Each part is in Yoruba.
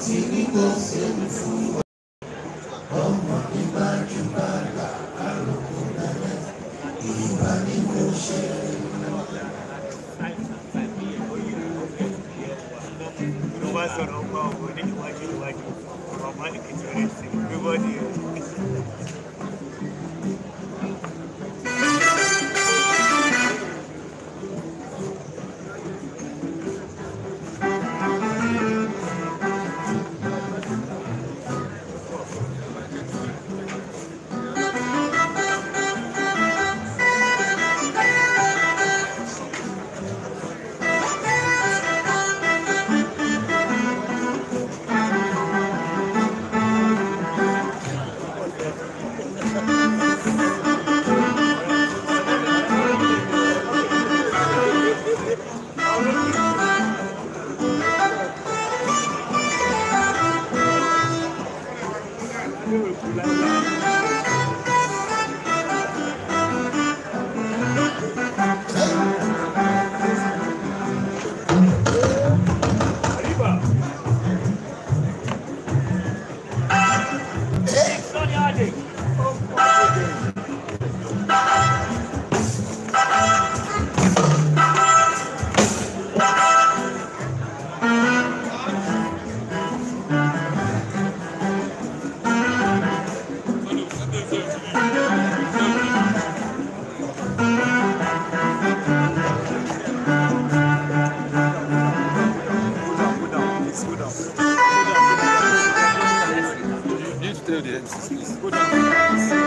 tí ní kò séwu fún wa. ọmọ nígbà jù bàlá àròkọ lẹ́lẹ́ ìbá ní kò ṣe. ló bá sọ̀rọ̀ ọgbà ọ̀gbọ̀n ní ìwájú ìwájú ọmọ máàlìkì tí ó rẹ̀ sí gbígbọ́ ní ẹ̀. need to tell the MCs, please.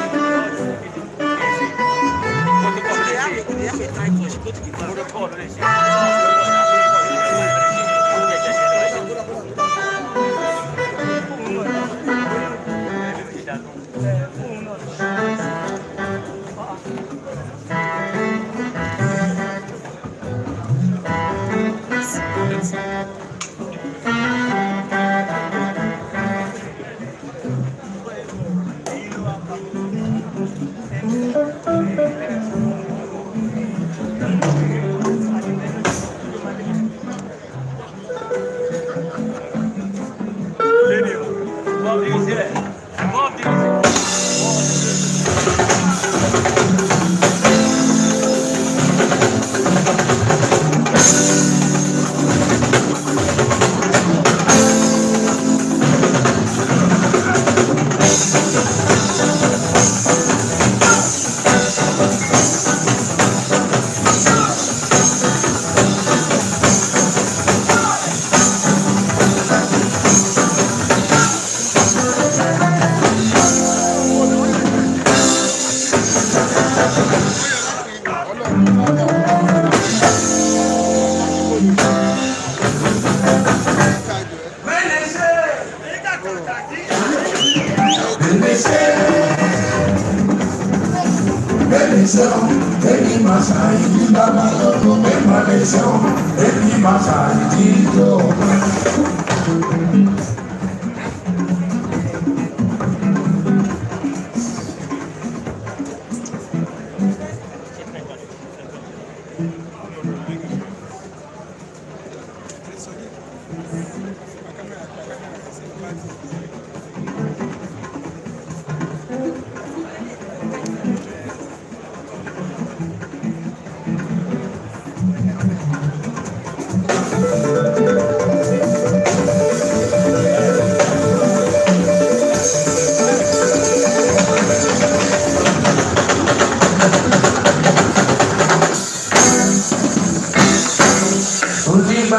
Onígbà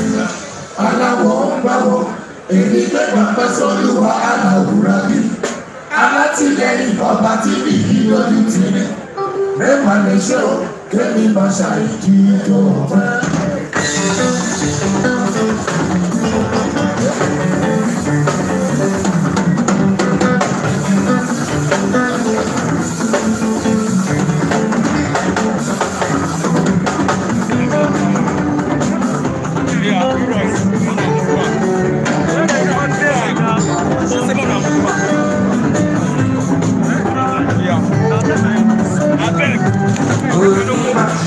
aláwọ̀ ń báwọ̀ èmi gbé bàbá sọ́lùwà aláwùrà bí. Alátìlẹyìn ọba tí mi yí lójú tìrẹ. Mẹ́wàá lè ṣe o, kémi máa ṣàìdí ìjọba.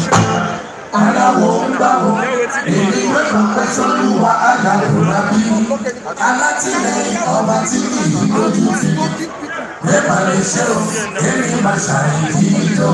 Aláwọ̀ ń báwọ̀ èmi gbé bàbá sọ́lùwà aláwùrà bí. alátìlẹyìn ọba tí kì í lójú ti nípa lè ṣe o èmi máa ṣàìdí ìjọ.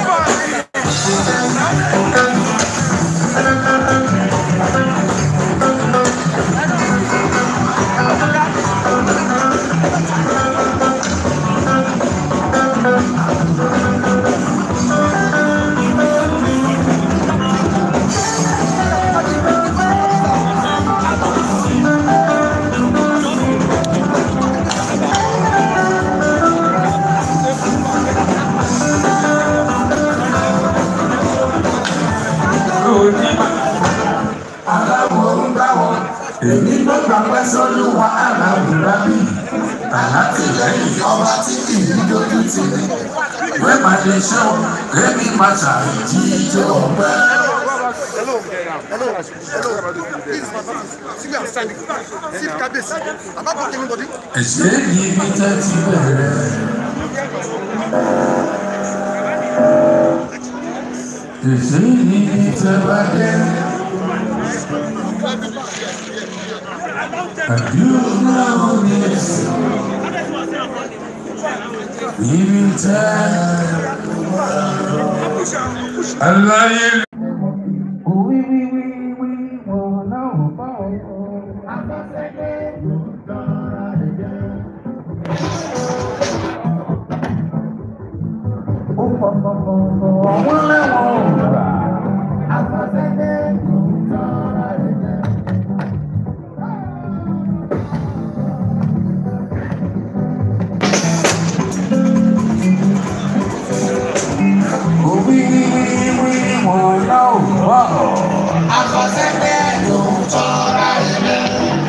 aláwọ̀ ń bá wọn èmi ló gbàgbé sọ́lúwa aláwùrá bí alátìlẹyìn ọba tí kì í lójú ti ní wẹ́pà lè ṣe o èmi máa ṣàìdí ìjọ ọpẹ́. Hello. Hello. Hello. See me I'm standing. See Kabesi. I'm not talking anybody. ẹ̀ṣẹ̀ yìí bí tẹ́tí bẹ̀rẹ̀. ẹ̀ṣẹ̀ yìí bí tẹ́ bá dé. àdúrà òní ẹ̀sìn. ibi tẹ́ aláyé. Wí wí wí wí wọ́n náà bá wọn. Afẹ́fẹ́ ló ń tọ́ra rẹ̀ jẹ́. Ó pọ̀pọ̀pọ̀ wọ́n lẹ́wọ̀n gbà. Afẹ́fẹ́ ló ń tọ́ra rẹ̀ jẹ́. Ó wí wí wí wí wọ́n náà wọ̀. Afẹ́fẹ́ ló ń tọ́ra rẹ̀ jẹ́.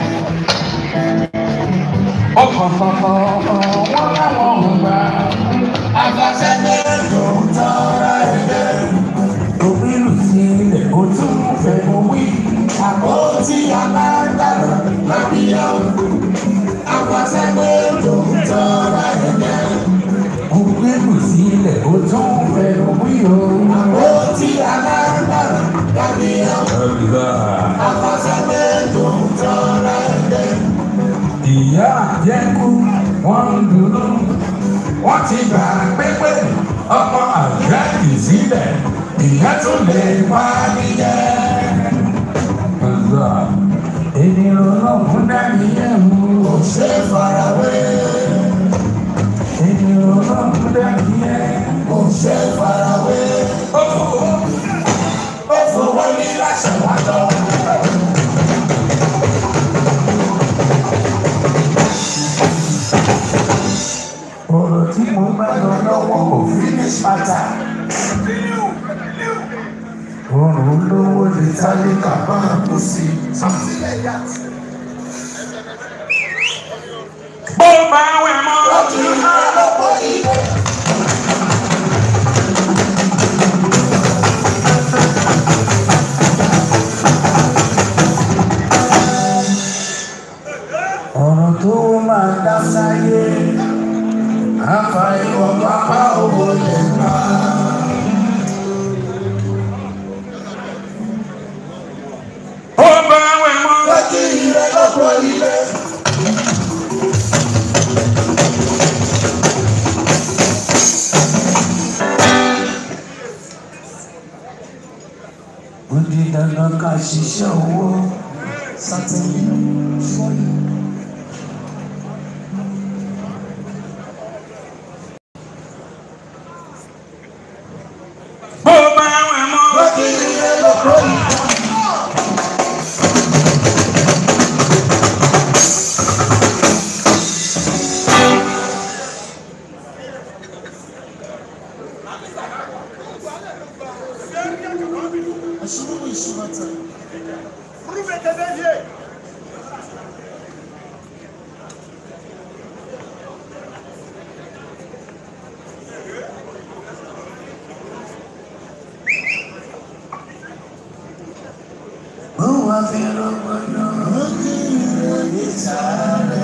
Ó pọ̀pọ̀pọ̀ wọ́n lẹ́wọ̀n gbà. Afẹ́fẹ́ ló ń tọ́ra rẹ̀ jẹ́. Òbílù sí ilẹ̀ kó tún fẹ́ mú wí. Àpótí alágbára lábíyá o. Afẹ́fẹ́ ló ń tọ́ra rẹ̀ jẹ́. Òbílù sí ilẹ̀ kó tún fẹ́ mú wí o. Àpótí alágbára lábíyá o. Afẹ́fẹ́ ló ń tọ́ra rẹ̀ jẹ́. Ìyá àjẹkù wọ́n ń dúró. Wọ́n ti gbà pépé ọmọ àjẹ́kì sílẹ̀. Ìyá tún lè wá níyẹn. Ọ̀gá ènìyàn ọlọ́run dání ẹ̀mú. Kò ṣe é farawé. Ènìyàn ọlọ́run dání ẹ̀. Kò ṣe é farawé. Ó fowó ó fowó ní láṣẹ wá lọ. ọ̀rọ̀ tí mo bá lọ lọ́wọ́ kò finish matter. ọ̀rọ̀ olówó lè tálíkà máa kú sí i. bó bá wẹ̀ mọ́. lọ́kì àlọ́pọ̀ ilé. ọ̀rọ̀ tó máa dá sáyé àfàìmọ̀ pápá owó lè má. ó bá wẹ̀ mọ́. lọ́kì ilé lọ́pọ̀ ilé. ó di dandan ká ṣiṣẹ́ owó sátẹ́lì fọ́yì. bó bá wẹ̀ mọ́. lọ́kì ilé lọ́pọ̀ ilé. Ó wá fi rògbòdò lókè ìròyìn sáré.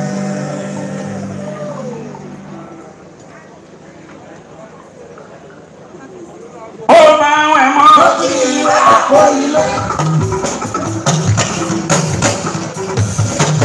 Ó máa wẹ̀ mọ́. Lókè ìrẹ́ àpò ilé.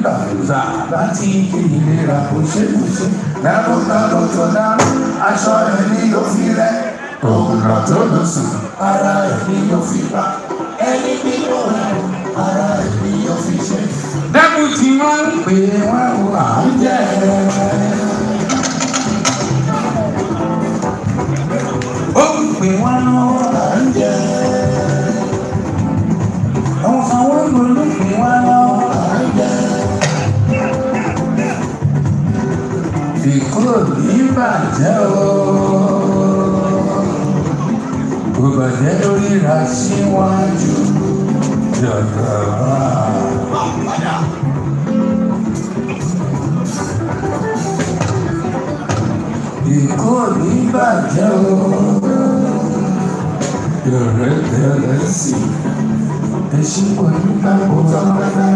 gbàgbọ́sà láti ìlera kò ṣe kò ṣe lẹ́rọ̀lẹ́rọ̀ tó dáná aṣọ rẹ̀ ni yóò fi rẹ̀ ògùnà tó lọ sùn ara rẹ̀ ni yóò fi pa ẹni bí yóò rẹ̀ ara rẹ̀ ni yóò fi ṣe. dẹ́kun tí wọ́n ń pè wọ́n wà ń jẹ́ ó ń pè wọ́n wà ń jẹ́ àwọn sanwó ló ló pè wọ́n wà ń jẹ́. ìkúrò ní bàjẹ́ o kò bàjẹ́ lórí ra síwájú jọ̀dọ̀ ìkúrò ní bàjẹ́ o yọ̀rẹ́ tẹ̀lé sí ẹṣin kò ní kápò tọ́lá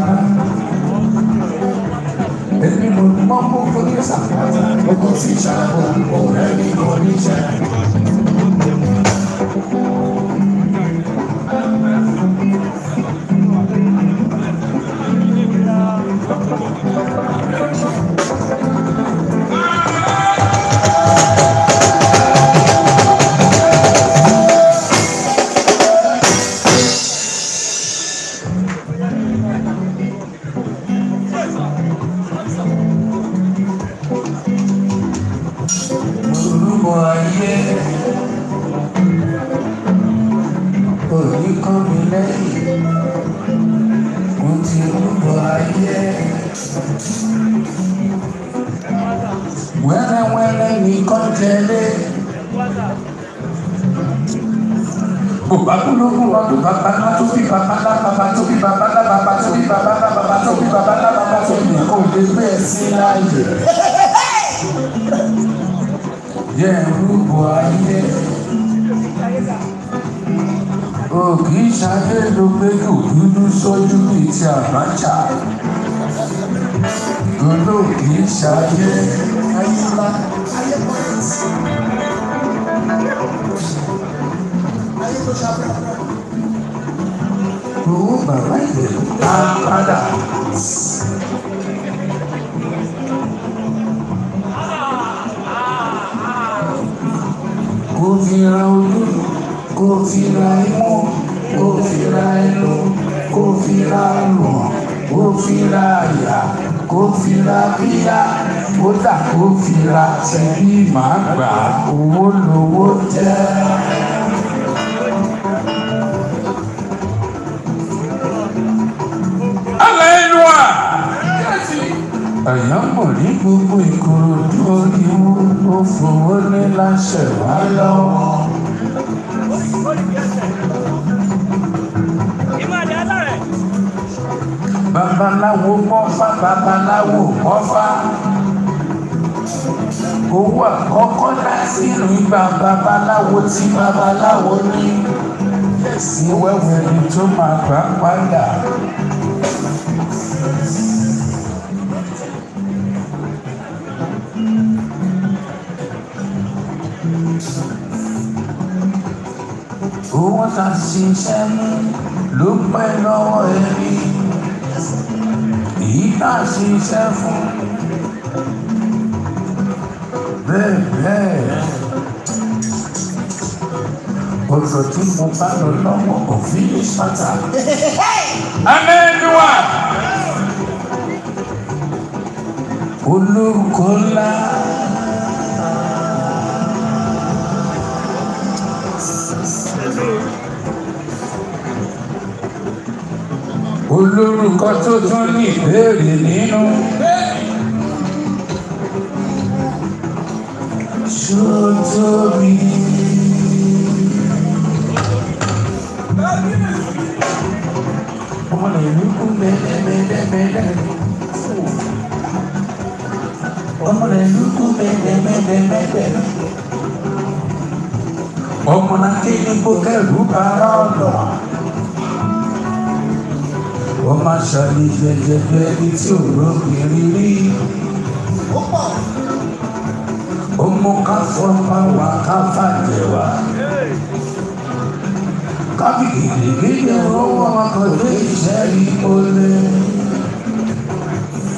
èmi mo mọ mọ forí sàpàtà ọkọ sí ṣàkó ọ̀rẹ́ mi kò ní jẹ. olúmọ ayé òní kọ́ mi lẹ́yìn mo ti rúbọ ayé wẹ́rẹ́wẹ́rẹ́ nìkan tẹ̀lé bùbá kúlógún wa tó bàbá ńlá tó bí bàbá ńlá bàbá tó bí bàbá ńlá bàbá tó bí bàbá ńlá bàbá tó bí bàbá ńlá bàbá tó bí òde bẹ́ẹ̀ sí láàyè jẹ́ rúbọ ayé. O kì í ṣayé ló pé kò dúdú sójú bíi ti Abacha. Gbọ́dọ̀ kì í ṣayé ayé ńlá. Owó bàbá ìbẹ̀rù á padà. kò fi ra ojú kò fi ra imú kò fi ra ẹnu kò fi ra lùn kò fi ra àyà kò fi ra bíyà kódà kò fi ra tẹ̀lé màá gbà owó lówó jẹ́. Aleluya! Ẹ̀yàn mọ̀ ní gbogbo ìkòròdú oríwó ó fowó ní láṣẹ wá lọ́wọ́. Babaláwo mọ́fá babaláwo mọ́fá. Owó àkọ́kọ́ láti inú ìgbà babaláwo tí babaláwo ní. Sí wẹ́wẹ́ ni tó máa gbà padà. owó ta ṣiṣẹ́ mú ló pẹ́ lọ́wọ́ ẹni èyí tá a ṣiṣẹ́ fún bẹ́ẹ̀ bẹ́ẹ̀ ọ̀rọ̀ tí mo bá lọ lọ́wọ́ òfin ní pátá. amẹ́nuwa olórúkọ ńlá. olórúkọ tó tún ní ìbéèrè nínú. Ṣótóbi. Ọmọ ìlú kú mẹ́lẹ́mẹ́lẹ́mẹ́lẹ́. Ọmọ ìlú kú mẹ́lẹ́mẹ́lẹ́mẹ́lẹ́. Ọmọ náà kéde kó kẹ́rù bára ọ̀dọ̀ wọ́n máa ṣàlì jẹjẹrẹ ẹni tí ò lóbìnrin rí. ó mú ká fọ́nmá wá ká fàjẹ́ wá. kábíyèsí gbígbé owó ọkọ̀ tó iṣẹ́ rí olè.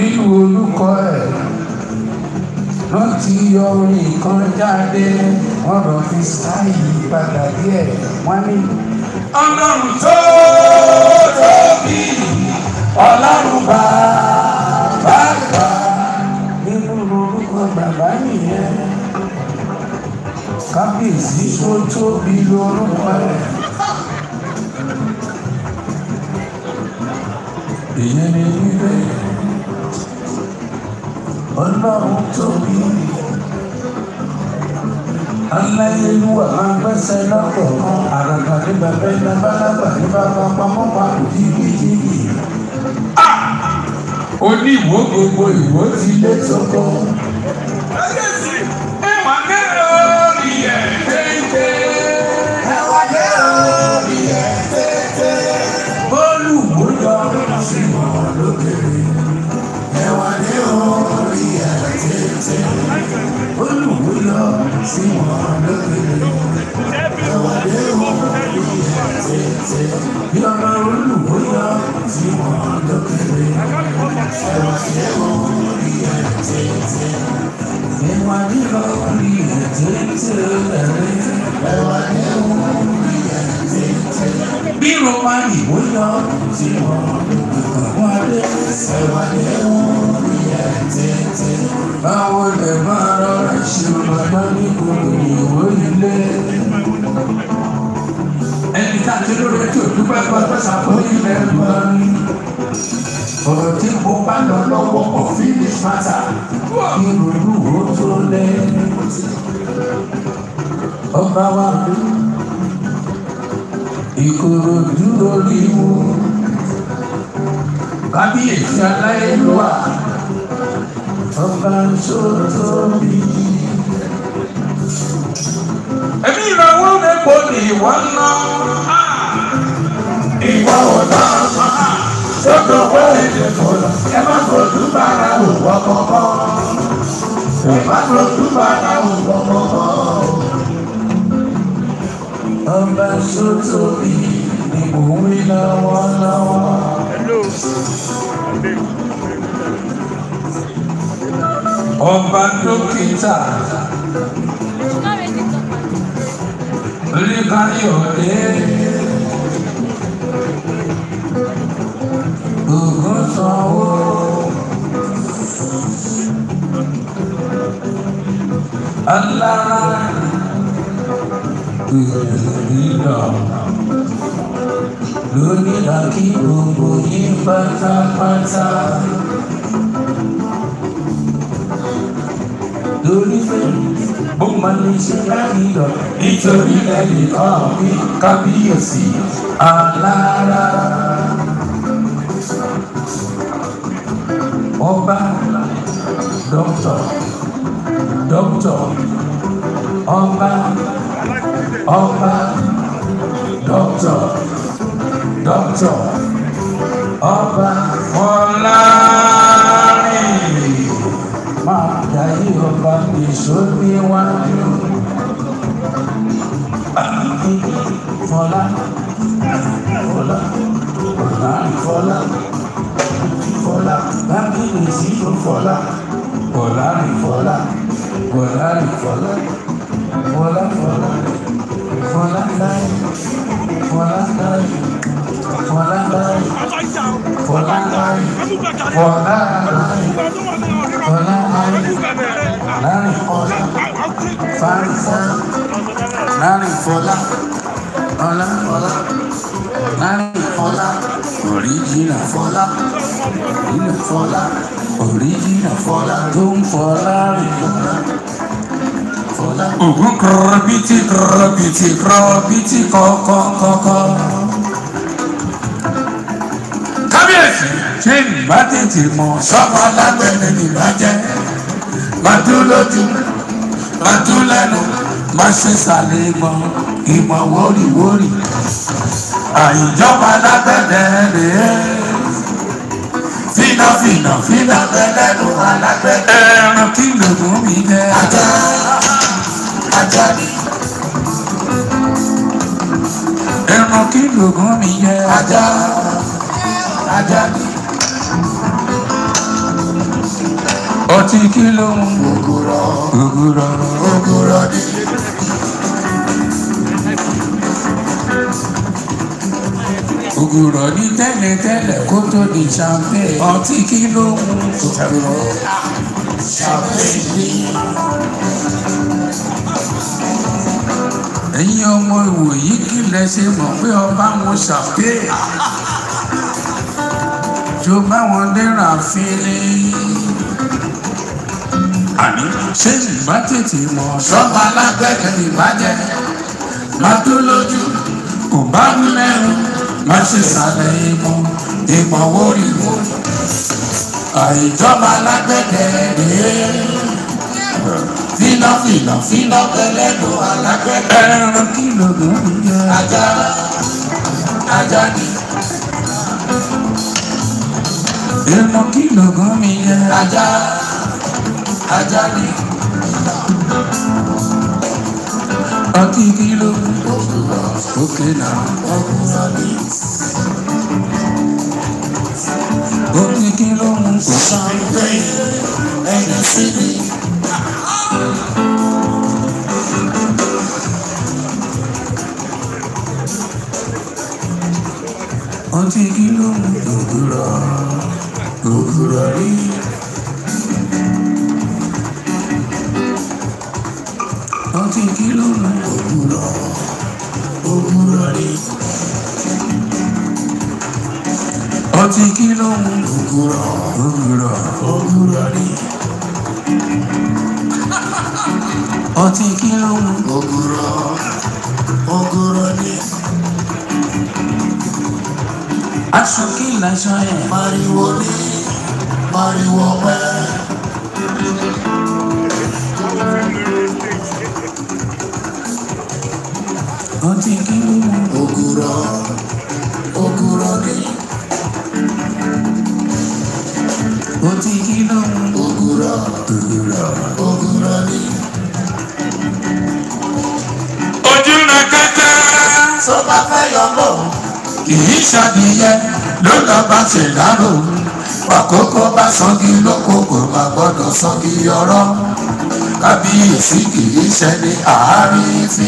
nínú olùkọ́ ẹ̀ wọ́n ti yọ orin kan jáde wọ́n lọ fi sáyì padà díẹ̀ wọ́n ní. ọlọ́run tó tóbi ọlọ́run bàbá gbà nínú orúkọ bàbá nìyẹn kábíyèsí tó tóbi lórúkọ ẹ̀. ìyẹn ni wípé ọlọ́run tóbi aláyélúwà máa gbẹ́sẹ̀ lọ́kọ̀ọ̀kan àràgbà ní bàbá iná bálábà ní bàbá pamọ́ papò jìgìjìgì. ó ní ìwó gbogbo ìwó ti lé sọ́kọ́. ẹ̀wọ̀n kẹ́rẹ́ orí ẹ̀ tètè. ẹ̀wọ̀n kẹ́rẹ́ orí ẹ̀ tètè. bọ́ọ̀lù wò lọ sí wọn lókèrè. ẹ̀wọ̀n ní orí ẹ̀ tètè. bọ́ọ̀lù wò lọ sí wọn lókèrè. ẹ̀wọ̀n ní orí ẹ̀ tètè. bí ọmọ olùwò lọ sí wọn lókèrè. ẹ̀wọ̀n ní orí ẹ̀ tètè. ẹ̀wọ̀n ní orí ẹ̀ tètè. ẹ̀wọ̀n ní orí ẹ̀ tètè. bí romani wò lọ sí wọn lókèrè. ẹ̀wọ̀n ní orí ẹ̀ tètè. báwo lè máa rọra ṣe bàbá ní gbogbo ìwò ilé. ẹni tá a ti lórí ẹtí òdúpẹ́ pátá sàkóyí lẹ́nu bá ní. ọ̀rọ̀ tí mo bá lọ lọ́wọ́ kò finish matter. kí lóru ó tó lẹ́. ọba wa ìkòròdú lórí wo. kábíyèsí aláìlúwà ọba sótóbi. ẹbí ìrànwọ́ mẹ́pọ̀ ní ìwọ ná. ìwọ ọ̀dọ́ sọ́dọ̀ wọ́ èdè fọlọ́ ẹ má fojú bára òwò kọ̀ọ̀kan. ẹ má fojú bára òwò kọ̀ọ̀kan. ọba sótóbi ni mò ń wí lọ́wọ́lọ́wọ́. ọba dókítà oníkayọ̀dé ògùn sanwó alára ìrìnà lónìí àkí gbogbo yín pátápátá. lórí pé bó máa ní ṣe láti lọ nítorí ẹnìkan bí kábíyèsí alára. ọba dókítà dókítà ọba ọba dókítà dókítà ọba fọlárin máa darí ọba èso níwájú. Fọlá, fọlá, fọlá, fọlá, fọlá, bábílì sí ló fọlá. Fọlá rí fọlá, fọlá rí fọlá, fọlá fọlá, fọlá láyé, fọlá láyé, fọlá láyé, fọlá láyé, fọlá láyé. Ọlá láàrin ọlá fárísá láàrin fọlá ọlá ọlá láàrin fọlá òríjìnà fọlá òríjìnà fọlá òríjìnà fọlá tó ń fọlá rìn fọlá. Fọlá. Ògùn kọ̀rọ̀bìtì kọ̀rọ̀bìtì kọ̀rọ̀bìtì kọ̀kọ̀kọ̀kọ̀. Kábíyèsí ṣé ìbá tètè mọ̀ sọ́mọ alágbẹ̀dẹ nìbàjẹ́ máa dún lójú máa dún lẹ́nu máa ṣe sàlẹ̀ ìmọ̀ ìmọ̀ wórìwórì àìjọba alágbẹ̀dẹ rèé fínà fínà fínà lẹ́lẹ́nu alágbẹ̀dẹ ẹran kí lògùn mi jẹ ajá ajá ni ẹran kí lògùn mi jẹ ajá ajá ni ọtí kí ló ń mú ògùrọ̀ ògùrọ̀ ògùrọ̀ ni ògùrọ̀ ní tẹ́lẹ̀tẹ́lẹ̀ kó tó di champagne ọtí kí ló ń mú ògùrọ̀ champagne ni ẹ̀yin ọmọ ìwòyí kí lẹ ṣe mọ̀ pé ọba wọn champagne tó bá wọn dẹ́ra fínlẹ̀ àní ṣé ìbá tètè mọ̀ sọ́ba alágbẹ̀dẹ̀ ìbàjẹ́ má tó lójú kò bá mi lẹ́nu má ṣe sàlẹ̀ ìmọ̀ ìmọ̀ wórí wò àìjọba alágbẹ̀dẹ̀ rèé fínà fínà fínà pẹlẹ́nu alágbẹ̀dẹ̀ ẹran kìlógún yẹ ajá ajá ni ẹran kìlógún mi yẹ ajá ajá ni ọtí kìlógún òkè náà ògùrọ̀ ni ọtí kìlógún kò champagne ẹni sí ni ọtí kìlógún ògùrọ̀ ògùrọ̀ ni ọtí kìlógún ògùrọ̀ ògùrọ̀ ni ọtí kìlógún ògùrọ̀ òwúrọ̀ ògùrọ̀ ni ọtí kìlógún ògùrọ̀ ògùrọ̀ ni aṣọ kí lásán yẹn mariwo ni mariwo pẹ́ ọtí kìlógún ògùrọ̀ ògùrọ̀ ni ọtí kìlógún ògùrọ̀ òwúrọ̀. ògùrọ̀ ni. ojú rẹ kẹtẹ tó bá fẹ́ yọ lọ kì í ṣàdìyẹ ló lọ bá ṣe dárò àkókò bá sangi lóko kò má gbọ́dọ̀ sangi ọ̀rọ̀ kábíyèsí kì í ṣe ní àárín fi.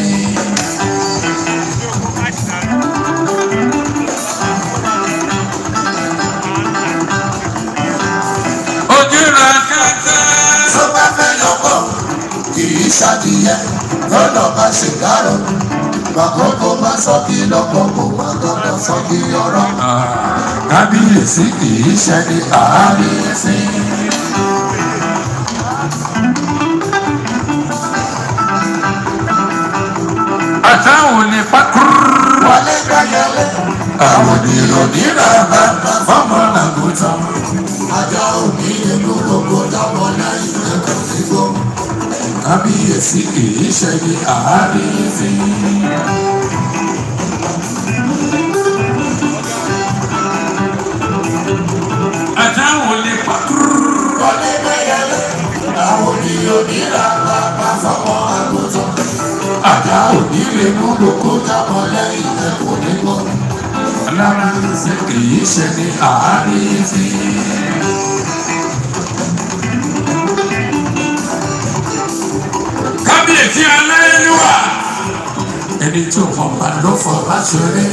ojú rẹ kẹtẹ. tó bá fẹ́ yọ lọ kì í ṣàdìyẹ lọ́dọ̀ bá ṣe dárò àkókò bá sọ́kì lọ́kọ̀ kò má gbọ́dọ̀ sọ́kì ọ̀rọ̀ kábíyèsí kì í ṣe ní àárín fi. àtàwọn ní pákúrú. wọlé gbẹ́yẹlé àwọn ìròyìn náà bá fọmọ làgùtàn. ajá òní ìlú gbogbo dábọ̀ lẹ́yìn ẹ̀kọ́ sígbó kábíyèsí kì í ṣe ní àárín fi. àtàwọn ní pákúrú. wọlé gbẹ́yẹlé àwọn oníyó nílà bàbá fọmọ àgùntàn ajá òní lè mú gbogbo dábọ̀ lẹ́yìn ẹ̀kọ́ nígbó alábàáṣe kì í ṣe ní àárín fi. kábíyèsí aláìníwá ẹni tí ò mọ̀ bá ló fọ̀ bá ṣeré.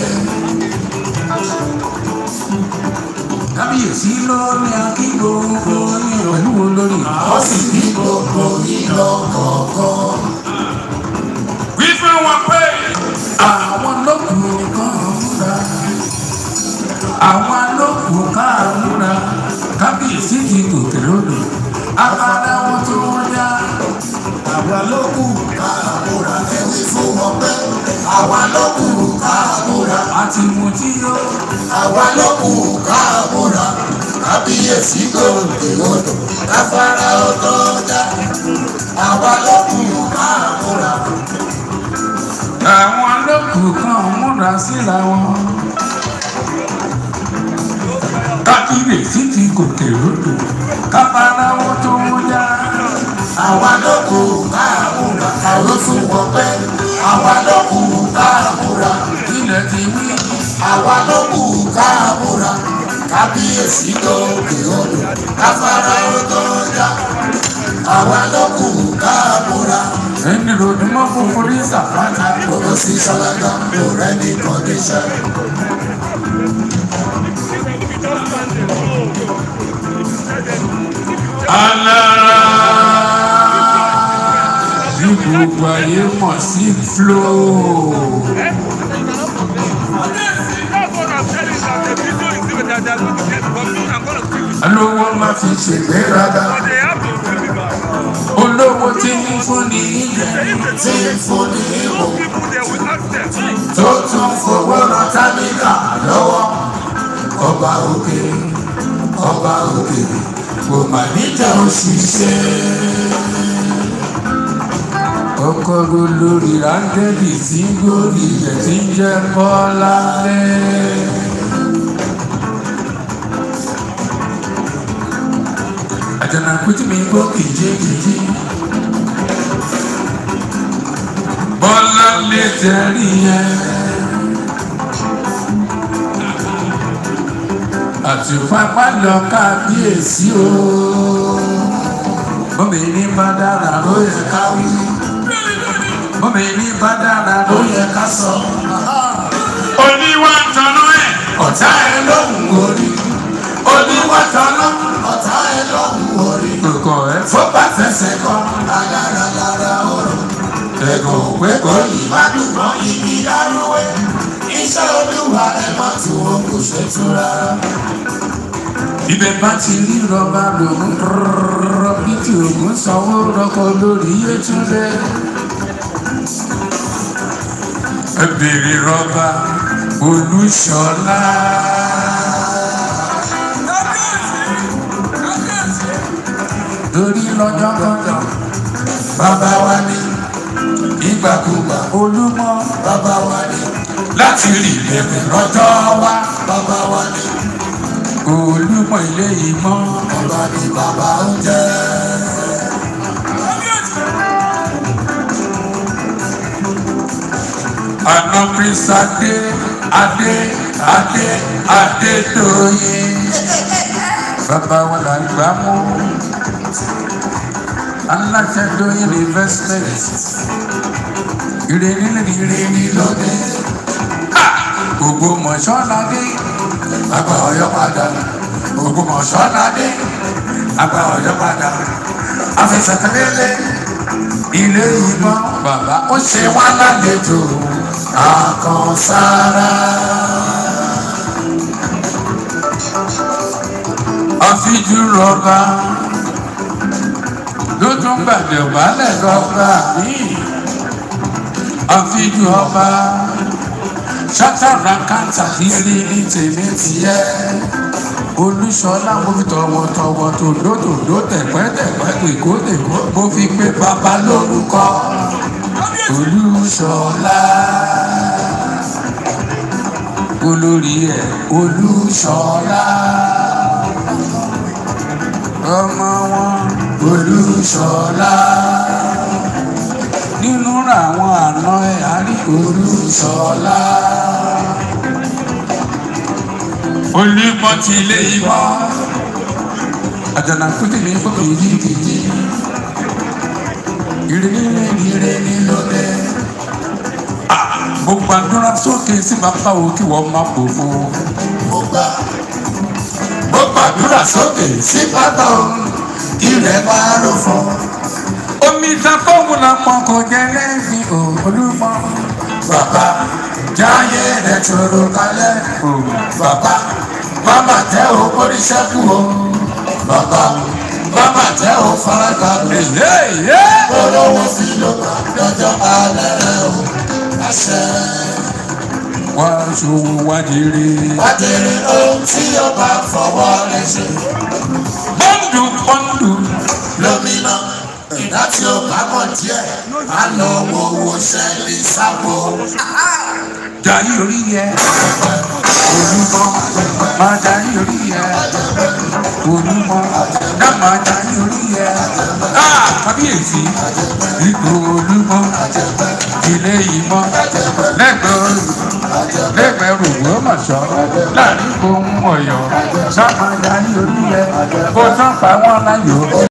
kábíyèsí ló ní akíbo ní pẹ̀lú olórí. ó sì ní gbogbo ìlọ kọ̀ọ̀kan. wí fún wọn pé àwọn lókùn kan múra àwọn lókùn kan múra kábíyèsí ti gòkè lódò abala wọn tó wọn dá àwa ló kù ká àmúra ẹwì fún wọn pé àwa ló kù ká àmúra àti mutí yó àwa ló kù ká àmúra kábíyèsí gòkè odò káfárá ọtọ dá àwa ló kù ká àmúra àwọn lókùn kan múra síra wọn kábíyèsí ti gòkè lódò kábàárà wọn tó wọn dá àwa ló kù ká àmúra ẹwì fún wọn pé àwa ló kù ká àmúra ilẹ̀ ti wí àwa ló kù ká àmúra kábíyèsí tó kè odò afárá ó tó já àwa ló kù káàbùrà ẹni ròdì mọ́ funfun ní sàfánà gbogbo sí ṣọláńgá kò rẹ́ni kọ́ndíṣẹ́. alára bí gbogbo ayé mọ̀ sí flow. olówó má fi ṣègbéraga olówó tí ń fún ní ìjẹ tí ń fún ní ìwò tó tún fowó rán tábìlà lọ́wọ́ ọba òkè ọba òkè kò mà níjà òṣìṣẹ́. ọkọ̀rọ̀ lórí rángẹ́lì tí ń gòrí rẹ̀ tí ń jẹ́ kọ́lá lẹ́. àjànàkú tí mi gbọ́ kìjikìji. bọ́lá lè tẹ̀rí yẹn. àtìpápá lọ kábíyèsí o. bọ́mìnì bá dára ló yẹ ká wí. bọ́mìnì bá dára ló yẹ ká sọ. oníwà tọ́nú ẹ̀ ọ̀tá ẹ lóhùn orí oníwà tọ́lá ọ̀tá ẹ lóhùn orí kọ̀ọ̀kan ẹ̀ fó bá fẹsẹ̀ kọ́ alára lára ọ̀rọ̀ ẹ̀gàn òwe kò yìí má dùn mọ́ igi dárúwé iṣẹ́ olúwa ẹ má tún wọn kò ṣe tún rárá. ibẹ̀ bá ti rí rọba lòun rọrọ bí tí ògùn sanwó rọkọ lórí yétúndé. ẹ bèrè rọba olúṣọlá. lórí lọ́jọ́ kọjọ́ bàbá wa ní ìgbàkúgbà olúmọ bàbá wa ní láti rí lẹ́kùn lọ́jọ́ wá. bàbá wa ní olúmọ ilé ìmọ̀ bàbá ní bàbá ń jẹ́. àná prince adé adé adé adédọyé bàbá wa là ń gbà mú aláṣẹ dọyé investment ìrèlí lè ìrèlí lóde gbogbo mọ̀ṣọ́ládé àgbà ọ̀yọ́ padà gbogbo mọ̀ṣọ́ládé àgbà ọ̀yọ́ padà afẹsẹ̀tẹ̀lélẹ̀ ilé ìmọ̀ bàbá ó ṣe wá lálejò àkànsára àfijú rọba ló tún gbàdé wálẹ̀ lọ́ba míì àfijú ọba ṣátàrà káńtà líle ní tèmi tiẹ̀ olúṣọlá mo fi tọwọ́tọwọ́ tòlótòló tẹ̀pẹ́tẹ̀pẹ́ tèkótèkó mo fi pé bàbá lórúkọ olúṣọlá olórí ẹ̀ olúṣọlá ọmọ wọn olúṣọlá nínú àwọn àna ẹ̀ àrí olúṣọlá olùmọ̀ ti ilé ìmọ̀ àjànàkú tèmi fòkè yíkìtì ìrìnnì ìrìnnì lóde mo gbàdúrà sókè sí bàbá wo kí wọ́n má pòfo. mo gbà mo gbàdúrà sókè sí bàbá o ilẹ̀ máa rò fún omi ìtàkọ́wò la pọ̀ kò jẹ́ lẹ́yìn olúmọ. bàbá jáyé rẹ̀ tòrò kalẹ̀ bàbá mama tẹ́ o kórìṣẹ́kù o bàbá mama tẹ́ o farabalẹ̀ olówó sí ló bá lọ́jọ́ alẹ́ rẹ̀ o àṣẹ. wá ṣòwò wá jèrè. Bàtẹ̀rẹ̀ ohun tí ó bá fọwọ́ rẹ̀ ṣe. pọ́ńdù pọ́ńdù Lómìnà ìdá tí ó bá mọ̀ díẹ̀, á lọ wo owó ṣẹ́lí sábò. jayé orí yẹ olúmọ máa jayé orí yẹ olúmọ dá máa jayé orí yẹ kábíyèsí ipò olúmọ ilé ìmọ̀ lẹ́gbẹ̀ẹ́ lẹ́gbẹ̀ẹ́ rògbò mọ̀ṣọ́ láàrin ohun ọ̀yọ́ sábà darí orílẹ̀ kó tán pa wọ́n láyò.